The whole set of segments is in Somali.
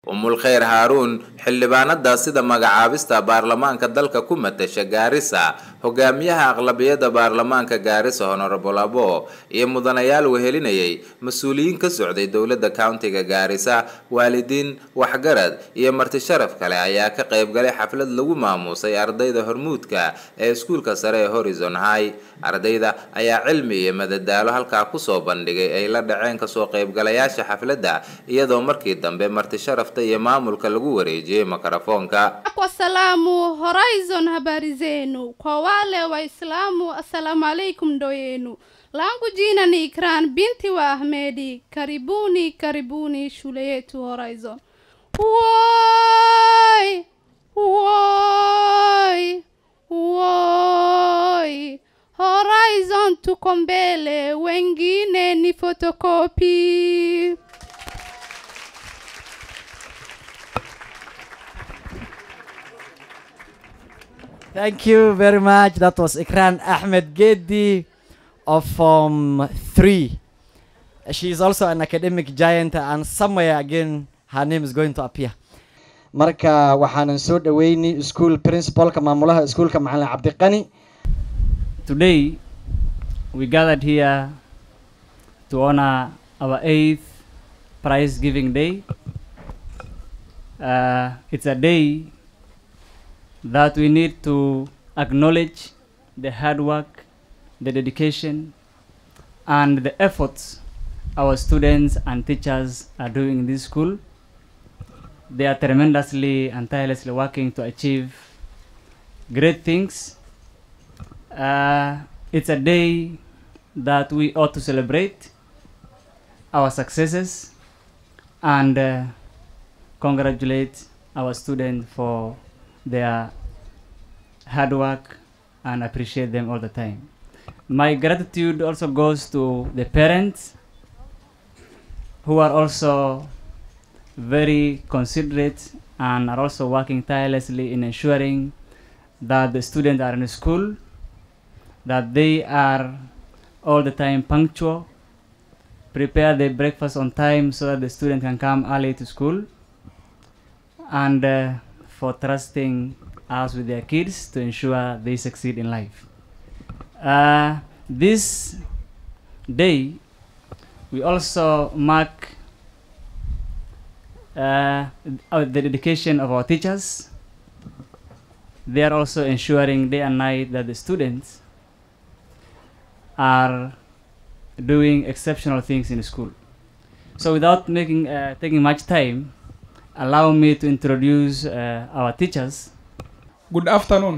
umul khayr haaruun xildhibaanada sida magacaabista baarlamaanka dalka ku matasha gaarisa hogaamiyaha aqlabiyada baarlamaanka gaarisa honorable abo iyo mudanayaal wehelinayay mas-uuliyiin ka socday dowlada countiga gaarisa waalidiin waxgarad iyo marti sharaf kale ayaa ka qayb galay xaflad lagu maamuusay ardayda hormuudka ee iskuulka sare ee horizon high ardayda ayaa cilmi iyo madadaalo halkaa kusoo bandhigay ay la dhaceen kasoo qaybgalayaasha xafladda iyadoo markii dambe marti sharafta iyo maamulka lagu wareejiyey makarafoonka Kwa salamu Horizon, habari zenu. Kwa wale Waislamu, assalamu alaikum ndo yenu. Langu jina ni Ikran binti wa Ahmedi. Karibuni, karibuni shule yetu Horizon. Woi, woi, woi. Horizon tuko mbele, wengine ni fotokopi. Thank you very much. That was Ikran Ahmed Gedi of Form 3. She is also an academic giant and somewhere again her name is going to appear. Marka waxaanan soo dhaweynay school principalka maamulaha iskuulka macalin Cabdiqani. Today, we gathered here to honor our eighth prize giving day. Uh, it's a day that we need to acknowledge the hard work, the dedication, and the efforts our students and teachers are doing in this school. They are tremendously and tirelessly working to achieve great things. Uh, it's a day that we ought to celebrate our successes and uh, congratulate our students for their hard work and appreciate them all the time. My gratitude also goes to the parents who are also very considerate and are also working tirelessly in ensuring that the students are in school, that they are all the time punctual, prepare their breakfast on time so that the student can come early to school, and uh, for trusting us with their kids to ensure they succeed in life. Uh, this day, we also mark uh, uh, the dedication of our teachers. They are also ensuring day and night that the students are doing exceptional things in school. So, without making uh, taking much time, allow me to introduce uh, our teachers. Good afternoon.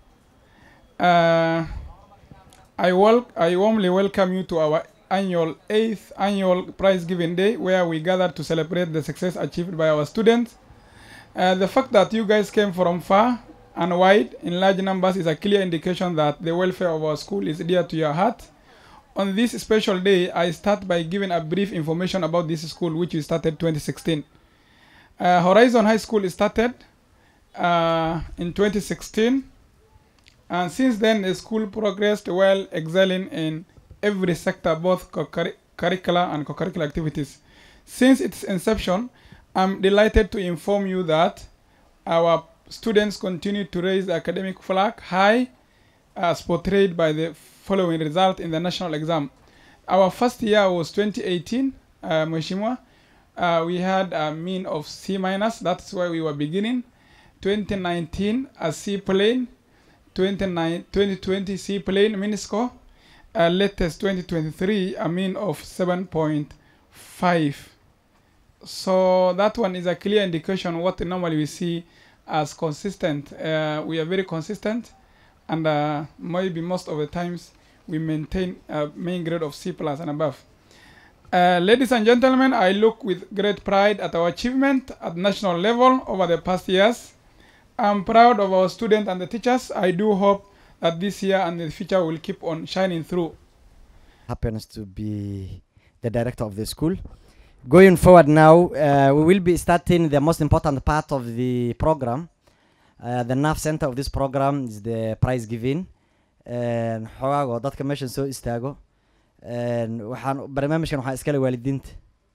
Uh, I, wel- I warmly welcome you to our annual eighth annual prize giving day where we gather to celebrate the success achieved by our students. Uh, the fact that you guys came from far and wide in large numbers is a clear indication that the welfare of our school is dear to your heart. On this special day, I start by giving a brief information about this school which we started 2016. Uh, Horizon High School started uh, in 2016 and since then the school progressed well excelling in every sector both co-curri- curricular and co-curricular activities since its inception i'm delighted to inform you that our students continue to raise the academic flag high as portrayed by the following result in the national exam our first year was 2018 uh, Mheshimiwa. Uh, we had a mean of C minus that's where we were beginning 2019 a C plane 29 2020 C plane mean score uh, latest 2023 a mean of 7.5 so that one is a clear indication what normally we see as consistent uh, we are very consistent and uh, maybe most of the times we maintain a main grade of C plus and above uh, ladies and gentlemen I look with great pride at our achievement at national level over the past years I'm proud of our students and the teachers. I do hope that this year and the future will keep on shining through. happens to be the director of the school. Going forward now, uh, we will be starting the most important part of the program. Uh, the nerve center of this program is the prize giving. And xogaago dadka meeshan soo istaago. And waxaan barnaamijkan waxaa iskale waalidiinta.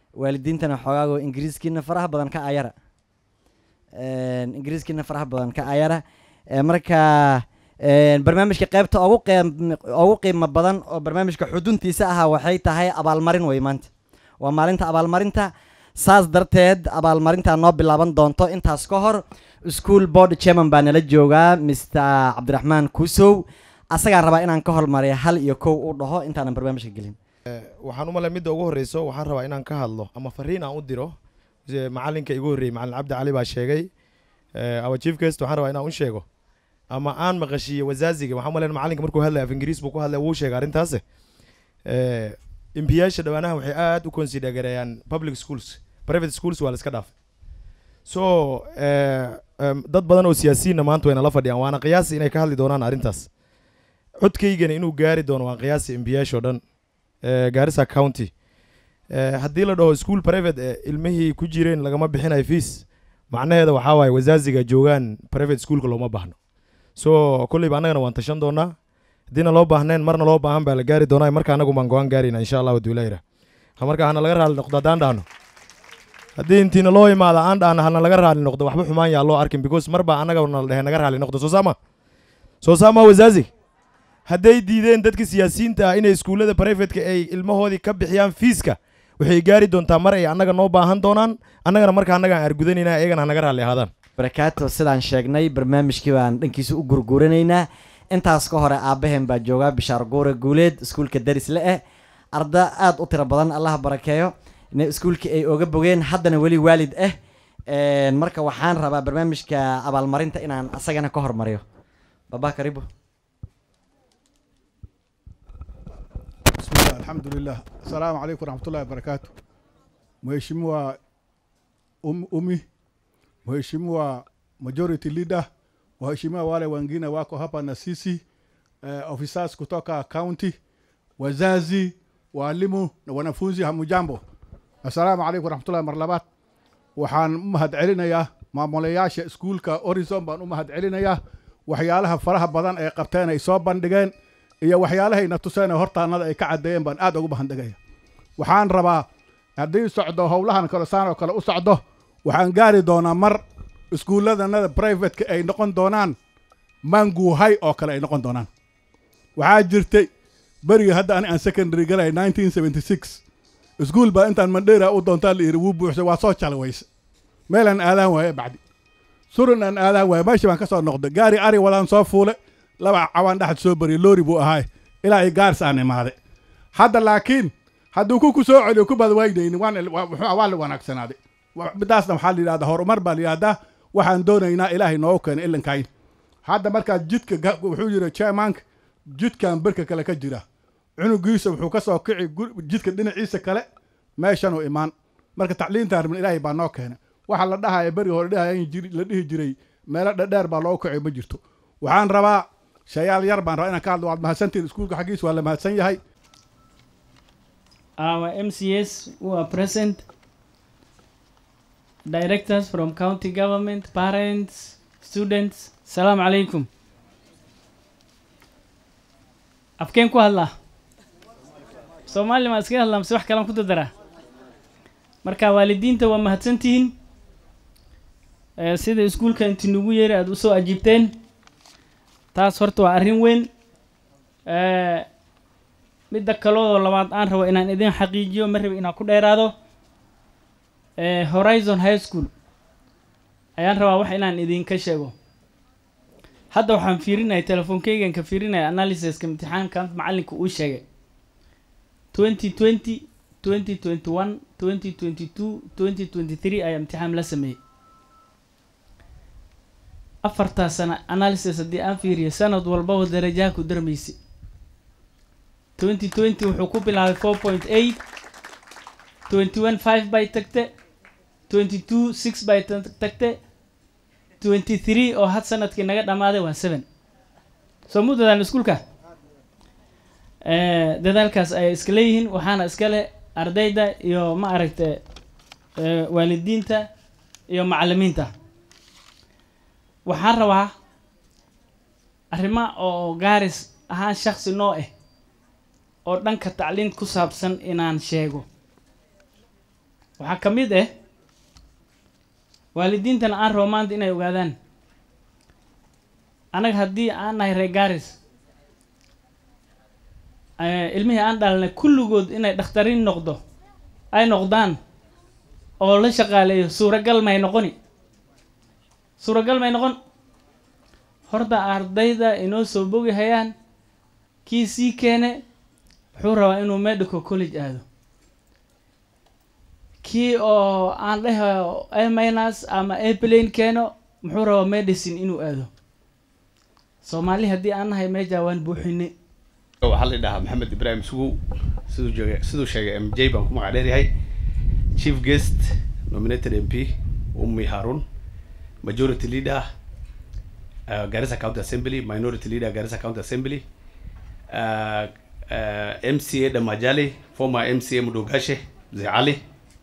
waalidiintana xoogaago ingiriiskiina faraha badan ka ayara Een, ingiriiskiina faraha badan ka ayara Ee, marka een, barnaamijka qeybta ugu qiim ugu qiimo badan oo barnaamijka xuduntiisa ahaa waxay tahay abaalmarin wey maanta waa maalinta abaalmarinta saas darteed abaalmarinta noo bilaaban doonto intaas ka hor school board chairman baa nala joogaa mr cabdiraxmaan kusow asagaan rabaa inaan ka hormariya hal iyo kow u dhaho intaanan barnaamijka gelin waxaan u malay midda ugu horreyso waxaan rabaa inaan ka hadlo ama fariin aan u diro se macalinka igu horreeyey macalin cabdi cali baa sheegay our chief guest waxaan rabaa inaan u sheego ama aan maqashiiyo wasaaziga waxaan u malayn macalinka markuu hadlaya af ingiriis buu ku hadlaya wuu sheegay arrintaas imbiyaasha dhawaanaha waxay aad u consider gareeyaan public schools private schools waa la iska dhaafay so eh, em, dad badan oo siyaasiyiinna maanta wayna la fadhiyaan waana qiyaasi inay ka hadli doonaan arrintaas codkaygana inuu gaari doono waan qiyaasi imbiyaashoo dhan eh, Garissa County Eh, haddii la dhaho school private eh, ilmihii ku jireen lagama bixinayo fees macnaheeda waxaa waaye wasaaziga joogaan private schoolka looma baahno so kolleyba annagana waan tashan doonaa haddiina loo baahneen marna loo baahan baa la gaari doonaa marka annagu baan go-aan gaarayna insha allah waduulayra ha marka hana laga raali noqdo haddaan dhahno haddii intiina loo imaada aan dhahno hana laga raali noqdo waxba xumaan yaa loo arkin because mar baa annaga nala dhehe naga raali noqdo soo saama soo saama wasaazi hadday diideen dadka siyaasiyiinta ah inay iskuullada privateka ay ilmahoodii ka bixiyaan fiiska waxay gaari doontaa mar ay annaga noo baahan doonaan annagana marka annaga aan argudanayna iyagana hanaga raalli ahaadaan barakaatu sidaan sheegnay barnaamijkii baan dhankiisa u gurguranaynaa intaas ka hore aabaheen baa joogaa bishaar guure guuleed iskuulka darisle eh arda aad u tiro badan allah barakeeyo in iskuulkii ay oga bogeen haddana weli waalid ah Een, marka waxaan rabaa barnaamijka abaalmarinta inaan asagana ka hormariyo baba karibu بسم الله الحمد لله السلام عليكم ورحمة الله وبركاته Mheshimiwa um, Umi, Mheshimiwa Majority Leader, waheshimiwa wale wengine wako hapa na sisi eh, officers kutoka county, wazazi, walimu na wanafunzi, hamujambo. Assalamu alaikum warahmatullahi mar labaad. Waxaan u mahad celinayaa maamulayaasha iskuulka Horizon baan u mahad celinayaa waxyaalaha faraha badan ay qabteen ay soo bandhigeen iyo waxyaalahayna tuseen ee hortaanada ay ka caddeeyeen baan aad ugu mahadnagaya waxaan rabaa haddii socdo howlahan kale saan oo kale u socdo waxaan gaari doonaa mar iskuulladanada privateka ay noqon doonaan manguuhay oo kale ay noqon doonaan waxaa jirtay berigii hadda ani aan secondary galay 1976 iskuul baa intaan mandheera u doontaa la yidhi wuu buuxsay waa soo jalawayse meelaan aadaan waaye bacdi surun aan aadaan waaye meeshii baan ka soo noqday gaari ari wadaan soo fuule laba cawaan dhexad soo bariyay loori buu ahaay ilaa ay gaars aan imaaday hadda laakiin hadduu ku ku soo celiyo ku badwaynayni waan waa wuxuu- waa la wanaagsanaaday Wa- midaasna waxaa la yidhahdaa horumar baa la yidhahdaa waxaan doonaynaa ilaahay noogu keenay ilinkayn hadda markaa jidka ga- wuxuu yidhi chairmanka jidkan berka kale ka jira cunugiisa wuxuu ka soo kici gu- jidka dhinaciisa kale meeshanuu imaan marka tacliintaan rabin ilaahay baa noo keenay waxa la dhahaya beriga hore dhahayan jiri- la dhihi jiray meelo dhadheer baa loogu kicay ma jirto waxaan rabaa shayaal yar baan rabaa inaan ka hadlo waad mahadsantihin iskuulka xaggiisa waa la mahadsan yahay our MCS who are present, directors from county government, parents, students. Salam alaikum. Afkeen ku hadlaa? Soomaali ma iskaga hadlaa mise wax kalaan ku dadaraa? Marka waalidiinta waa mahadsantihiin. Eh, sida iskuulka inti nugu yeeri aad usoo ajiibteen. Taas horta waa arrin weyn. Eh, midda kaloo labaad aan rabo inaan idin xaqiijiyo ma rabi inaan ku dheeraado Eh, horizon high school ayaan rabaa wax inaan idinka sheego hadda waxaan fiirinaya telefoonkeygan ka fiirinaya analysiska imtixaanka macalinka uu sheegay 2020 2021 2022 2023 ayaa imtixaan la sameeyey afartaa sano analysis haddii aan fiiriyo sanad walbaba darajaha ku darmaysay 2020 wuxuu ku bilaabay 4.8 21 5 bay tagte 22 6 bay ta- tagte 23 oo had sanadkii naga dhammaaday waa 7 soo mu dadaalna iskuulka Eh, dadaalkaas ayay iska leeyihiin waxaana iska leh ardayda iyo ma aragta eh, waalidiinta iyo macallimiinta waxaan rabaa arrimo oo gaaris ahaan shaksi noo ah oo dhanka tacliin ku saabsan inaan sheego waxaa ka mid ah waalidiintana aan rabo maanta inay ogaadaan annaga haddii aan nahay reer gaaris eh, ilmihii aan dhalnay kulligood inay dhakhtariin noqdo ay noqdaan oo la shaqaaleeyo suuragal may noqoni suuragal may noqon horta ardayda inoo soo bogi hayaan kii sii keene wuxuu rabaa inuu medical college aado kii oo aan dhaho a minus ama a plane keeno muxuu rabaa medicine inuu aado soomaali haddii aan nahay meja waan buuxine waxaa la dhahaa maxamed ibraahim sugow siduu jooga siduu sheegay m j baan ku magac dheeryahay chief guest nominated m p ummi harun majority leader uh, garissa county assembly minority leader garissa county assembly uh, uh, mca damajali former mca mudogashe mzee cali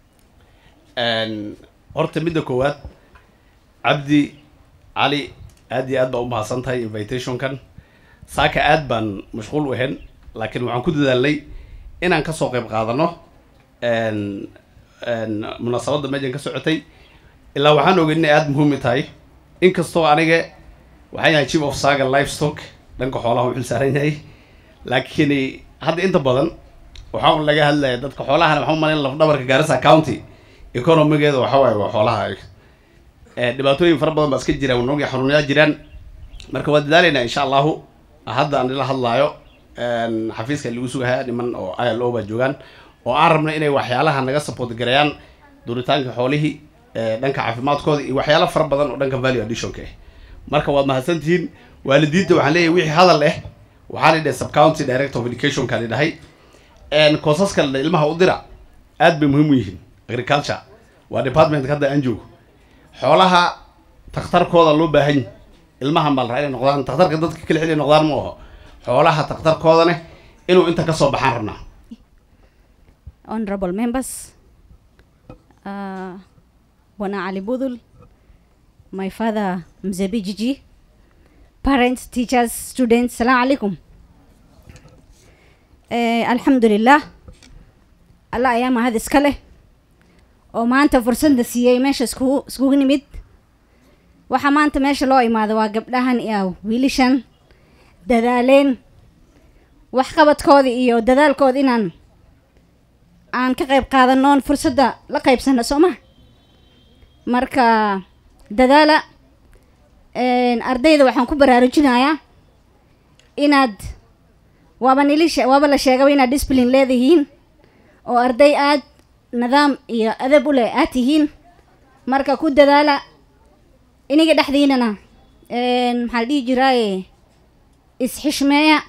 And horta midda koowaad cabdi cali aad iyo aad baa umahadsan tahay invitationkan saaka aad baan mashquul u ahayn laakiin waxaan ku dadaalnay inaan kasoo qayb qaadano n n munaasabadda meejan ka socotay ilaa waxaan ogey inay aada muhiim i tahay inkastoo aniga waxaan yahay chief of saga livestock dhanka xoolaha u xil saaran yahay laakiin hadda inta badan waxaa un laga hadlaya dadka xoolahana waxaan umalayn lafdhabarka garissa county economigeeda waxa waaye waa xoolaha Eh, dhibaatooyin fara badan baa iska jiraan wanoogii xanuunyaa jiraan marka waa dadaalaynaa insha allahu hadda aan ila hadlaayo n xafiiska lagu sugahaya niman oo i l o baa joogaan oo aan rabna inay waxyaalaha naga support gareeyaan duritaanka xoolihii eh, dhanka caafimaadkooda iyo waxyaalo fara badan oo dhanka value additionka ah marka waad mahadsantihiin waalidiinta waxaan leeyahay wixii hadal ah waxaa la dhahay subcounty director of educationka la dhahay n koosaska la dhahay ilmaha u dira aad bay muhiim u yihiin agriculture waa departmentka hadda aan joogo xoolaha takhtarkooda loo baahan yahay ilmahan baa la rabaa inay noqdaan takhtarka dadka kale xili noqdaan ma aho xoolaha takhtarkoodane inuu inta kasoo baxaan rabnaa honorable members, uh, Bwana Ali Budul, my father Mzebi Gigi, parents, teachers, students, salam alaikum. Eh, alxamdulilah alla ayaa mahad iska leh oo maanta fursadda siiyey meesha iskugu iskugu nimid waxaa maanta meesha loo imaado waa gabdhahan iyo wiilishan dadaaleen waxqabadkooda iyo dadaalkooda inaan aan ka qayb qaadanoon fursadda la qaybsano soo ma marka dadaala een, ardayda waxaan ku baraarujinayaa inaad waaba nili she- waaba la sheegaba inaad discipline leedihiin oo arday aad nidaam iyo adab u leh aad tihiin marka ku dadaala iniga dhexdiinana een, maxaa la dhihi jiraaye isxishmeeya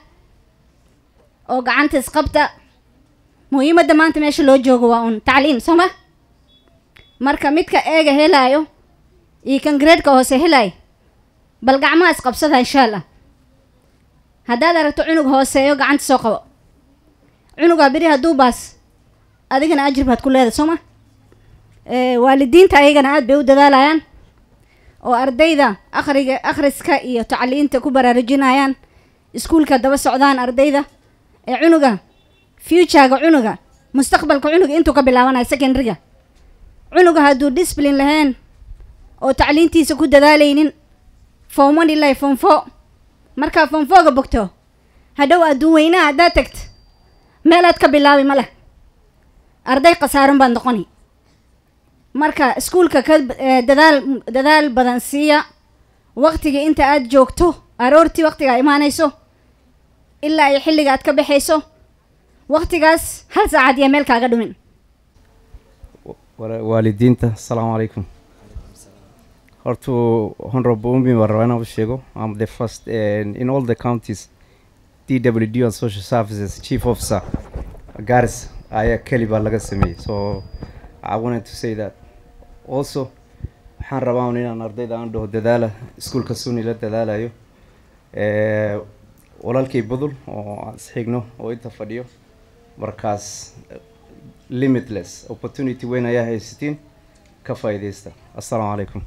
oo gacanta isqabta muhiimadda maanta meesha loo joogo waa un tacliin soo ma marka midka eega helaayo iyo kan graadka hoose helaayo bal gacmaha isqabsada insha allah haddaad aragto cunug hooseeyo gacanta soo qabo cunugaa beri hadduu baas adigana ajir baad ku leedahay soo ma Eh, waalidiinta ayagana aad bay u dadaalayaan oo ardayda akhriga akhriska iyo tacliinta ku baraarujinayaan iskuulka daba socdaan ardayda ee cunuga futurega cunuga mustaqbalka cunuga intuu ka bilaabanayo secondaryga cunuga hadduu discipline lahayn oo tacliintiisa ku dadaalaynin form one ilaa form four markaa form fourga bogto hadhow adduun weynaha haddaad tagto meelaad ka bilaabi ma leh arday khasaaran baad noqoni marka iskuulka ka eh, dadaal dadaal badan siiya waqtiga inta aad joogto aroortii waqtiga aad imaanayso ilaa ay xilliga aad ka baxayso waqtigaas hal saacad iyo meel kaaga dhumin Wala- waalidiinta asalaamu calaykum horta honorable umi waan rabaa inaan u sheego am the first and in all the counties dwd and social services chief officer garis ayaa keli baa laga sameeyey so i wanted to say that also waxaan rabaa un inaan ardayda aan dhaho dadaala iskuulka suni la dadaalayo Eh, walaalkay budul oo aan isxigno oo inta fadhiyo markaas limitless opportunity weyn ayaa haysatiin ka faa'iidaysta assalaamu calaykum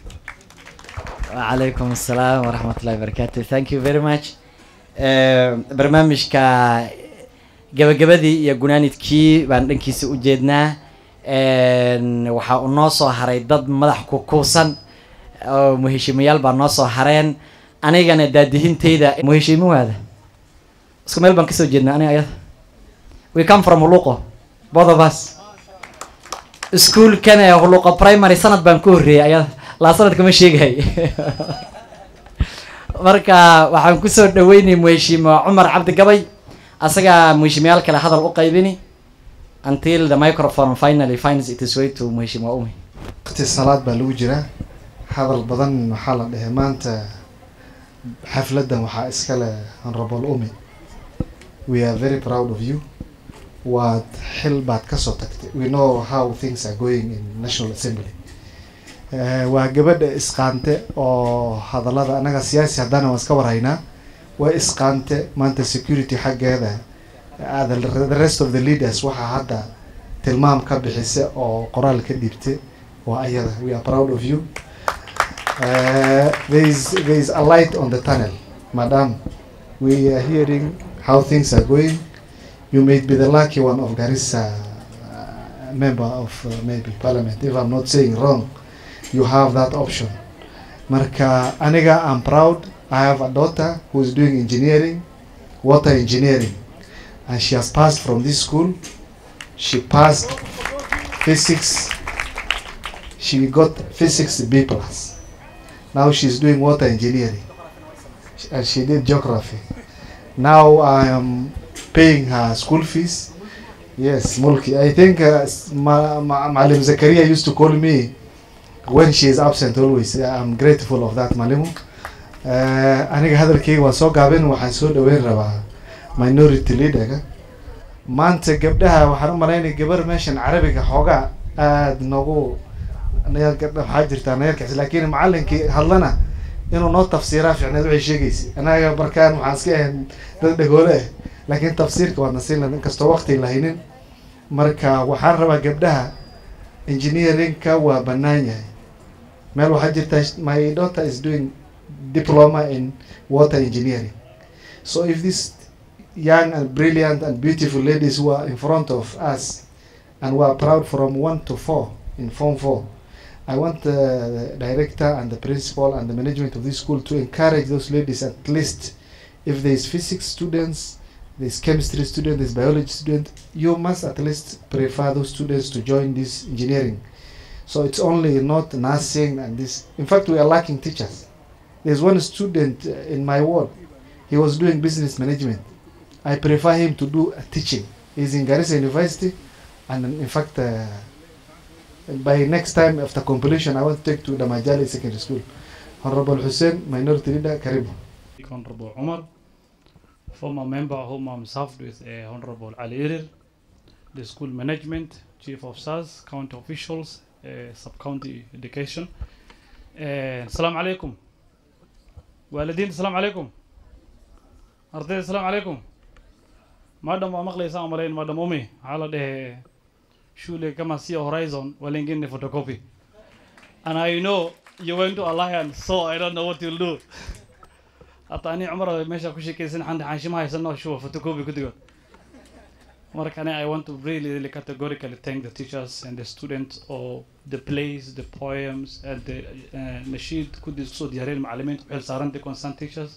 وعليكم السلام ورحمة الله وبركاته thank you very much Eh, barnaamijka gabagabadii iyo gunaanidkii baan dhankiisa u jeednaa Een, waxaa uu noo soo haray dad madax ku kuusan oo muheshimayaal baa noo soo hareen anigana daadihinteyda muheshimawaada isku meel baan kasoo jeednaa aniga ayada we come from huluqo both of us iskuulkan ee huluqo primary sanad baan ku horreeyay ayada laa sanad kama sheegahay marka waxaan kusoo dhaweynay muheshima cumar cabdi gabay asagaa muheshimayaal kale hadal u qaybini until the microphone finally finds its way to muheshima umi waqti salaad baa lagu jiraa hadal badan waxaa la dhahay maanta xafladdan waxaa iska leh honorable umi we are very proud of you waad xil baad kasoo tagtay we know how things are going in national assembly Eh, waa gabadha isqaante oo hadallada anaga siyaasi haddana waan iska warhaynaa waa isqaante maanta security xaggeeda uh, the, the rest of the leaders waxaa hadda tilmaam ka bixisa oo qoraal ka dhiibtay waa ayada we are proud of you uh, there is there is a light on the tunnel madam we are hearing how things are going you may be the lucky one of Garissa uh, member of uh, maybe parliament if I'm not saying wrong you have that option marka aniga I'm proud I have a daughter who is doing engineering water engineering and she has passed from this school she passed physics she got physics B plus now she's doing water engineering and she did geography now I am paying her school fees yes mulki I think uh, Ma- Ma- Malim Zakaria used to call me when she is absent always I'm grateful of that Malimu uh, aniga hadalkayga waan soo gaabin waxaan soo dhaweyn rabaa minority leaderga maanta gabdhaha waxaan u malaynaya gabar meeshan carabiga xoogaa aada noogu nayar gabdha waxaa jirtaa nayarkaas laakiin macalinkii hadlana inuu noo tafsiiraa fiicneed waxay sheegaysa anaga markaan waxaan iska ahayn dad dhagoole ah laakiin tafsiirka waadna siin lahayd inkastoo waqti lahaynin marka waxaan rabaa gabdhaha engineeringka waa bannaan yahay meel waxaa jirta my daughter is doing diploma in water engineering so if this young and brilliant and beautiful ladies who are in front of us and we are proud from one to four in form four I want the, the director and the principal and the management of this school to encourage those ladies at least if there is physics students there's chemistry student there's biology student you must at least prefer those students to join this engineering so it's only not nursing and this in fact we are lacking teachers there's one student uh, in my ward he was doing business management I prefer him to do uh, teaching he's in Garissa University and in fact uh, by next time after completion I want to take to the Majali Secondary School Honorable Hussein Minority Leader Karibu Honorable Omar, former member whom I'm served with uh, Honorable Ali Irir, the school management, chief of SARS, county officials, uh, sub-county education. Uh, Assalamu alaikum. والدين السلام عليكم أرضي السلام عليكم مادام مقلي سام علين مادام أمي على ده شو لي كما سي هورايزون ولينجين photocopy and I know you went to alliance so I don't know what you'll do حتى أنا عمره ماشي كل شيء كيسن عندي حاشي ما يسنو شو photocopy كده مرك أنا I want to really really categorically thank the teachers and the students of the plays the poems and the uh, نشيد كل صوت ديارين المعلمين بحال صارن constant teachers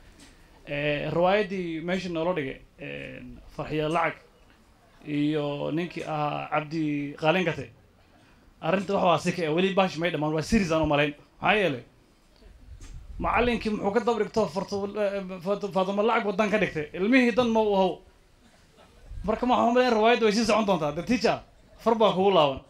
روايدي ماشي نورودي فرحية لعك iyo ninkii ahaa cabdi qaalin gate arrinta waxa waa sika weli baash may dhamaan waa series aan u malayn maxaa yeelay macallinkii muxuu ka daba dhigto faatuma lacag wadan ka dhigtay ilmihii dan ma u how marka ma waxaan malayn riwaayadda way sii socon doontaa the teacher far baa kugu laaban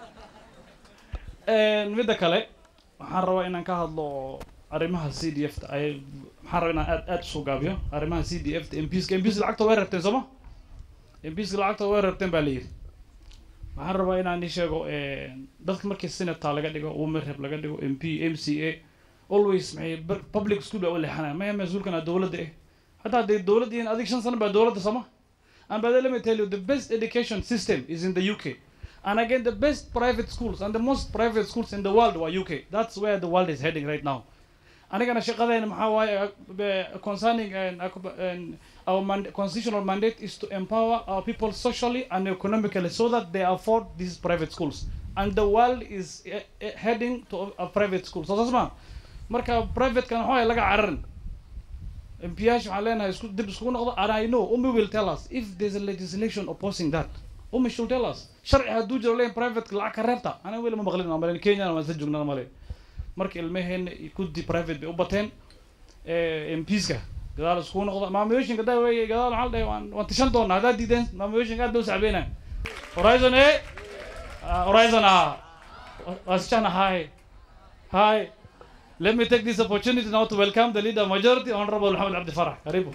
midda kale waxaan rabaa inaan ka hadlo arrimaha c d f ta ay waxaan rabaa inaan aad aad usoo gaabiyo arrimaha c d f ta mps mps lacagta way rabteen sooma mps lacagta way rabteen baa la yidhi waxaan rabaa inaan ii sheego dadka markii senator laga dhigo women rep laga dhigo mp m c a always maxay public school baa u leexanaya maya mas-uulkana dowladda eh hataa hadday dowladda yihiin adig shan sano baa dowladda sooma and by the let me tell you the best education system is in the uk and again the best private schools and the most private schools in the world were uk that's where the world is heading right now anigana shaqadeena maxaa waaye uh, be- concerning and, and our mand- constitutional mandate is to empower our people socially and economically so that they afford these private schools and the world is eh, eh, heading to a, a private school so saas ma marka private kan waxaa laga cararin MPH waxaan leenahay isku dib iskugu noqdo and I know Umi will tell us if there's a legislation opposing that Umi should tell us sharci hadduu jiro leen private lacag ka reebta aniga weli ma maqlin aan malen Kenya waan isla joognaa male marka ilmaheen kudi private bay u bateen eh, MPska gadaal iskugu noqdo maamulooyinka daa weeye gadaal waxaa la dhahay waan waan tishan doonaa haddaad diideen maamulooyinka aad bay u sacbeynayaan Horizon eh Ah, Horizon ah wasichana hi hi Let me take this opportunity now to welcome the leader majority, Honorable Muhammad Abdi Farah. Karibu.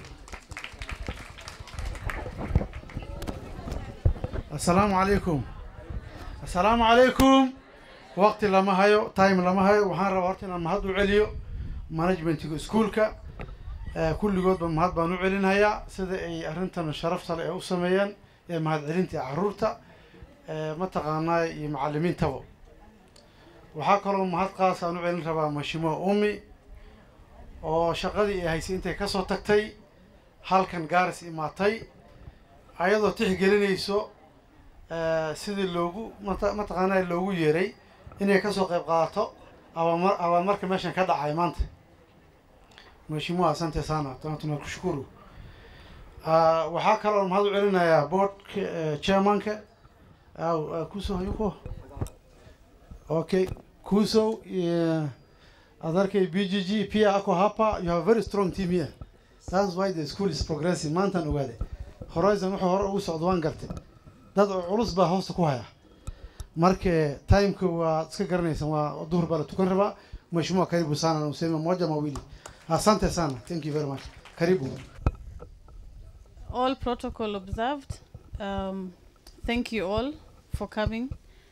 السلام عليكم السلام عليكم وقت لما هايو تايم لما هايو وحان ربا horta inaan mahad u celiyo managementiga iskuulka ee kulligoodba mahad baan u celinhayaa sida ay arrintan sharafta leh ee u sameeyeen ee mahad celinta caruurta ee mataqaanaa iyo macalimiintaba waxaa kaloo mahad qaas aan u celin rabaa mashimo umi oo shaqadii ay haysay intay kasoo tagtay halkan gaaris imaatay ayadoo tixgelinayso eh, sidii loogu mata- mataqaanaa loogu yeeray inay kasoo qayb qaadato abamar abamarka meeshan ka dhacay maanta mheshimiwa asante sana tuna- tunakushukuru Ah, waxaa kaloo mahad u celinayaa boardka eh, chairmanka au ah, kuso hayuko okay kuso yeah. adarkay bgg pia ako hapa you have a very strong team here that's why the school is progressing maantaan ogaade horizon wuxuu hore ugu socdo waan gartay dad culus baa hoosta ku haya marka timeka waa iska garanaysaan waa duhur baa la tukan rabaa mheshimiwa karibu sana na useme moja mawili asante sana thank you very much karibu all protocol observed. Um, thank you all for coming.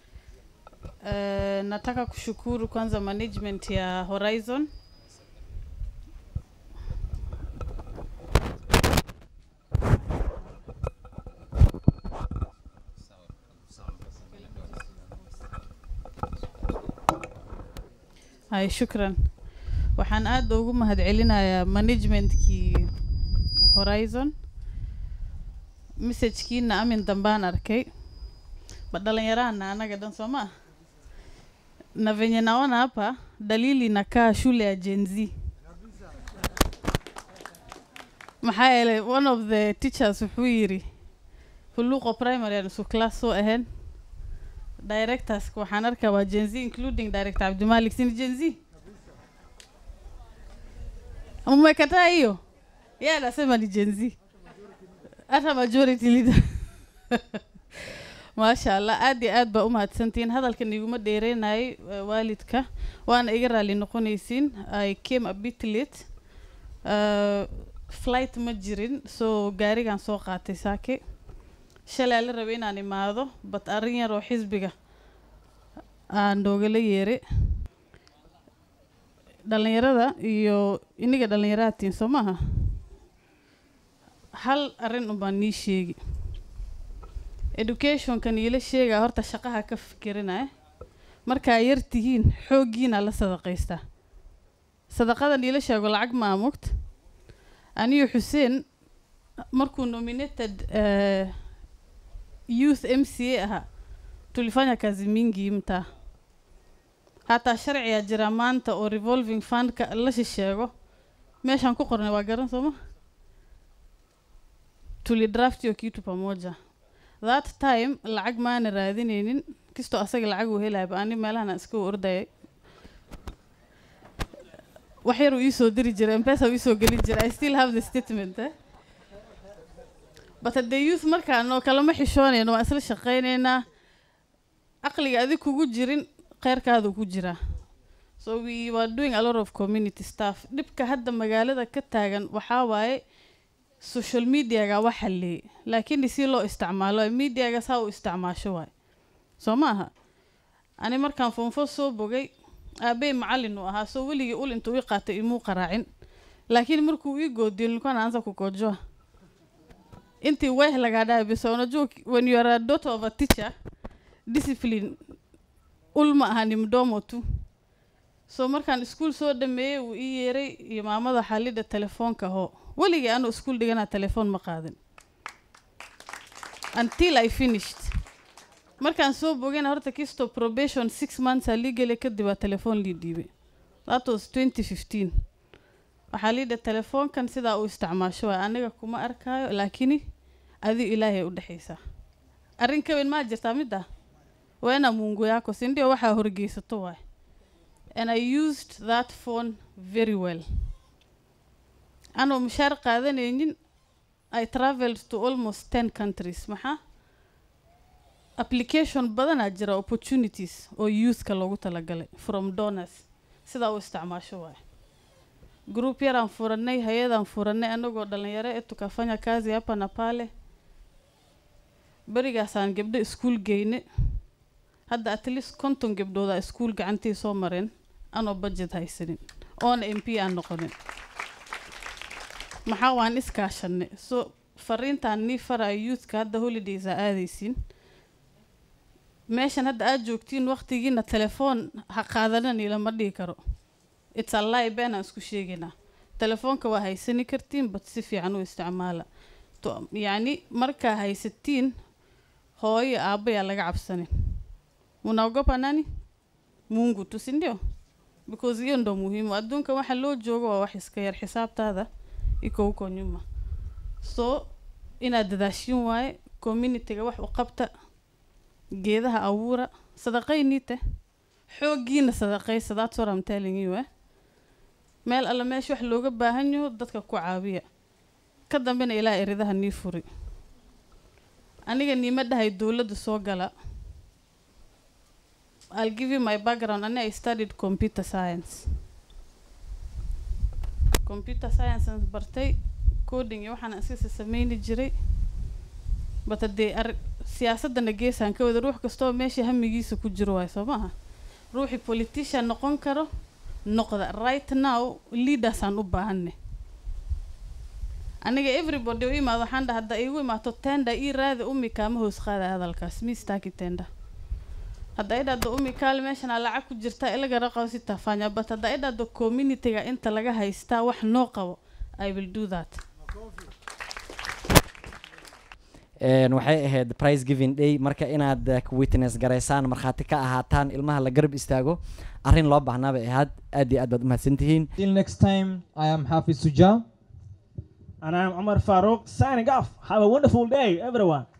Uh, nataka kushukuru kwanza management ya Horizon hay shukran waxaan aada ugu mahadcelinayaa managementkii horizon messajkiina amin dambaan arkay ba dhalinyarahana anaga dhan soo ma na venye naona hapa dalili inakaa shule ya Gen Z maxaa yeelay one of the teachers wuxuu yiri huluuqo primary aan isu class soo ahayn directors waxaan arkaa waa Gen Z including director Abdimalik sini Gen Z mmekataa hiyo yeye anasema ni Gen Z hata majority leader maasha allah aad iyo aad baa u mahadsantihiin hadalkan iguma dheereynayay uh, waalidka waana iga raali noqonaysiin i came a bit late uh, flight ma jirin so gaarigan soo qaatay saake shalay la rabay inaan imaado but arrin yar oo xisbiga aan noogala yeere dhalinyarada iyo iniga dhalinyarahatiin soo maaha hal arrin unbaan nii sheegi educationkan iila sheegaa horta shaqaha ka fikirinaya markaa yar tihiin xooggiina la sadaqaystaa sadaqadan iila sheego lacag ma amugta aniyo xuseen markuu nominated uh, youth m c a ahaa tulifanya kazi mingi mtaa hataa sharcigaa jira maanta oo revolving fundka la shisheego meeshaan ku qornay waa garan sooma tulidraft iyo kitu pamoja that time lacag maana raadinaynin kastoo asaga lacag uu helayaba ani meelahan aan iska ordayay wax yar uu iisoo diri jiray mpesa uu iisoo gelin jiray i still have the statement eh? but haddee youth markaan oo kalama xishoonayno waan isla shaqaynaynaa aqliga adig kugu jirin kheyrkaadu ku jiraa so we were doing a lot of community stuff dhibka hadda magaalada ka taagan waxaa waaye social mediaga wax halleeyay laakiin si loo isticmaalo mediaga saa u isticmaasho waay soo ma aha ani markaan foonfo soo bogay aabey macallin uu ahaa soo weligii ul intuu ii qaatay imuu qaraacin laakiin markuu ii goodiyo nilikuwa naanza kukojoa intii weeh lagaa dhahay bisa unajua when you are a daughter of a teacher discipline ul ma aha ni mdomo tu so markaan iskuul soo dhameeyey wuu ii yeeray iyo maamada xalidha telefoonka hoo weligii anuu iskuul dhiganaa telefoon ma qaadin until i finished markaan soo bogayna horta kisto probation six months aa lii gelay kadib aa telefoon lii dhiibay that was twenty fifteen waxaa liidha telefoonkan sidaa uu isticmaasho waay aniga kuma arkaayo laakini adigo ilaahay u dhexaysaa arrin ka weyn maa jirtaa mid ah weena mungu yako sindio waxaa horgeysato waay and i used that phone very well anoo mushaar qaadanaynin i travelled to almost ten countries maxaa application badanaa jira opportunities oo youthka loogu talagalay from donors sidaa u isticmaasho waay group yaraan furanay hay-adaan furanay anagoo dhalinyaro ee tukafanya kazi hapa na pale berigaasaan gabdho iskuul geyne hadda at least konton gabdhooda iskuul gacantii soo mareen anoo budget haysanin oona m p aan noqonin maxaa waan iskaashanay so fariintaan nii faraayo youthka hadda holidays aa aadaysiin meeshan hadda aad joogtiin waqtigiina telefoon ha qaadanani lama dhihi karo it's a lie beenaan isku sheegaynaa telefoonka waa haysani kartiin but si fiican u isticmaala to yacni markaa haysatiin hooyo aabbayaa laga cabsanin munaogopa nani mungu tu si ndio because hiyo ndo muhimu adduunka waxa loo joogo waa wax iska yar xisaabtaada iko huko nyuma so inaad dadaashin waaye communityga wax u qabta geedaha abuura sadaqayniite xooggiina sadaqaysa that's what I'm telling you eh meel alla meesha wax looga baahan yaho dadka ku caabiya ka dambena ilaa eridaha nii furi aniga niima dhahay dowladda soo gala I'll give you my background ani I studied computer science computer science aan bartay coding iyo waxaan iskasa sameyni jiray but haddee ar siyaasadana geesaan ka wada ruux kastoo meesha hamigiisa ku jiro waay soo maaha ruuxii politician noqon karo noqda right now leadersaan u baahanne aniga everybody u imaado waxaan dhaha hadda igu imaato tenda ii raadi umi kaama hoos qaada hadalkaas miistaaki tenda hadda ay dhahdo umi kaal meeshanaa lacag ku jirta ilaga raqabo si tafanya but hadda ay dhahdo communityga inta laga haystaa wax noo qabo i will do that Een, waxay ahayd prize giving day marka inaad eh, witness garaysaan markhaati ka ahaataan ilmaha la garab istaago arrin loo baahnaa bay ahayd aad iyo aad baad umahadsantihiin Till next time, I am Hafiz Suja. And I'm Omar Farouk signing off. Have a wonderful day, everyone.